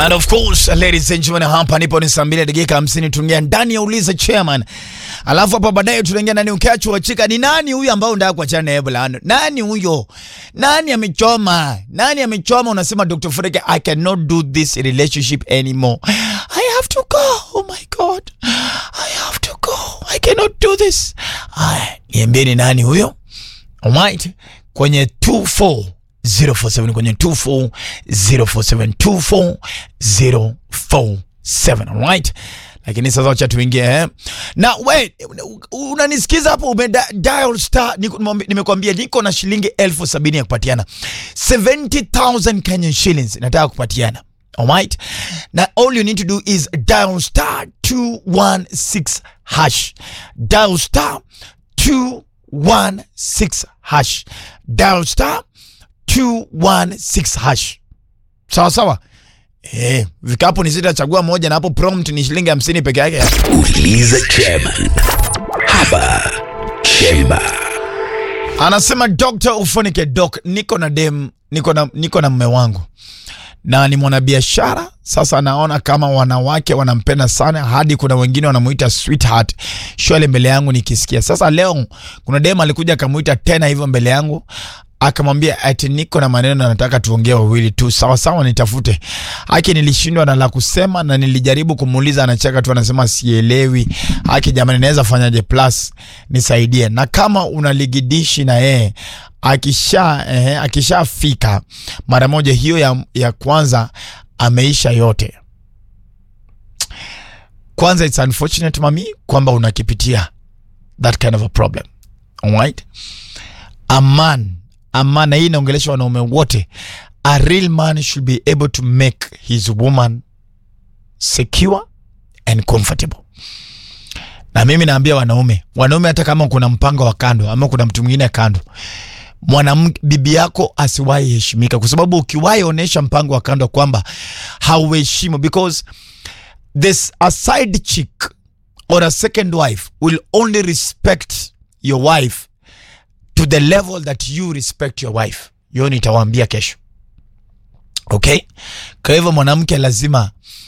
And of course, ladies and gentlemen, hapa nipo ni saa mbili dakika hamsini tuingia ndani ya uliza chairman, alafu hapa baadaye tunaingia ndani ukiachwa chika. Ni nani huyu ambao unataka kuachana naye bulano? Nani huyo? Nani amechoma? Nani amechoma? Unasema Dr. Fureke, I cannot do this relationship anymore. I have to go. Oh my God, I have to go. I cannot do this. Aya, niambie ni nani huyo? Alright, kwenye 24 047 kwenye 24047 24047 alright lakini sasa wacha tuingie eh? na wait unanisikiza hapo ume da- dial star niko- nimwambi- nimekwambia niko na shilingi elfu sabini ya kupatiana 70000 Kenyan shillings nataka kupatiana alright na all you need to do is dial star 216 hash dial star 216 hash dial star 216 hash sawa sawa eh, vikapu ni sita chagua moja na hapo prompt ni shilingi hamsini peke yake Uliza chairman hapa Chemba. anasema Dr. ufunike doc niko na dem niko na, niko na mme wangu na ni mwanabiashara sasa naona kama wanawake wanampenda sana hadi kuna wengine wanamuita sweetheart shwale mbele yangu nikisikia sasa leo kuna dem alikuja akamuita tena hivyo mbele yangu akamwambia ati niko na maneno nataka tuongee wawili tu sawa sawa nitafute haki nilishindwa na la kusema na nilijaribu kumuuliza anacheka tu anasema sielewi haki jamani naweza fanyaje plus nisaidie na kama unaligidishi na yeye akisha eh, akishafika mara moja hiyo ya, ya kwanza ameisha yote kwanza it's unfortunate mami kwamba unakipitia that kind of a problem alright a man a man na hii inaongelesha wanaume wote a real man should be able to make his woman secure and comfortable na mimi naambia wanaume wanaume hata kama kuna mpango wa kando ama kuna mtu mwingine kando mwanamke bibi yako asiwahi heshimika kwa sababu ukiwahi onyesha mpango wa kando kwamba hauheshimu because this a side chick or a second wife will only respect your wife to the level that you respect your wife hiyo nitawaambia kesho okay kwa hivyo mwanamke lazima